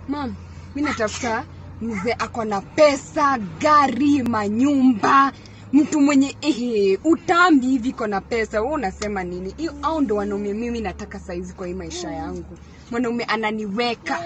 mam mi natafuta mzee ako na pesa gari manyumba mtu mwenye ehe utambi hivi iko na pesa wewe unasema nini hiyo au ndo wanaume mimi nataka saizi kwa hii maisha yangu mwanaume ananiweka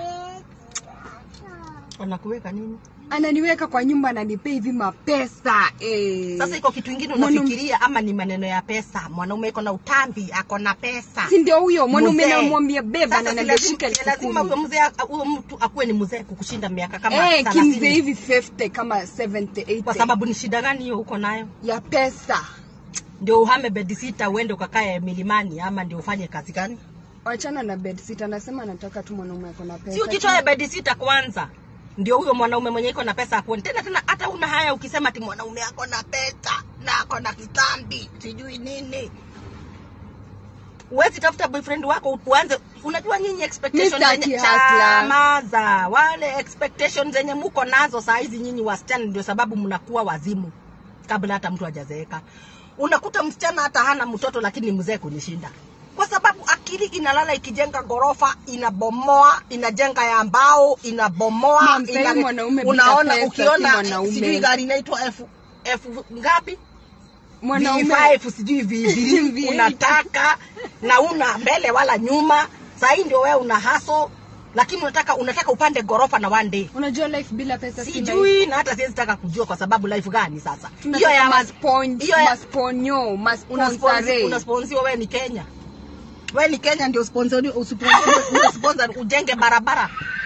anakuweka nini ananiweka kwa nyumba ananipea hivi mapesa eh. sasa iko kitu ingine Mwanaume- unafikiria ama ni maneno ya pesa mwanaume iko na utambi ako na pesa si ndio huyo mwanaume Mzee. namwambia beba Sasa na si naniambia lazima- shika si elfu lazima kumi huyo mzee huyo mtu akuwe ni mzee kukushinda miaka kama Eh, 30. kimzee hivi 50 kama 70 80 kwa sababu ni shida gani hiyo uko nayo ya pesa ndio uhame bedisita uende ukakae milimani ama ndio ufanye kazi gani wachana na bed sit anasema anataka tu mwanaume ako na pesa si ujitoe bedisita kwanza ndio huyo mwanaume mwenye iko na pesa akuone tena tena hata una haya ukisema ati mwanaume ako na pesa na ako na kitambi sijui nini uwezi tafuta boyfriend wako uanze unajua nyinyi expectation Mr. zenye Kihasla. chamaza wale expectation zenye muko nazo saa hizi nyinyi wasichana ndio sababu mnakuwa wazimu kabla hata mtu hajazeeka unakuta msichana hata hana mtoto lakini ni mzee kunishinda kwa sababu akili inalala ikijenga ghorofa inabomoa inajenga ya mbao inabomoa Ma'am, sasa hivi mwanaume bila unaona pesa si ukiona mwanaume. sijui gari inaitwa elfu elfu ngapi mwanaume V5 sijui V8 V8. unataka na una mbele wala nyuma sahii ndio wewe una haso lakini unataka unataka upande ghorofa na one day unajua life bila pesa si life. sijui na hata siwezi taka kujua kwa sababu life gani sasa hiyo tunataka ya maspon- hiyo ya- masponyo masponsare unasponsiwa wewe ni Kenya wewe ni Kenya ndio sponsor usponsor ujenge barabara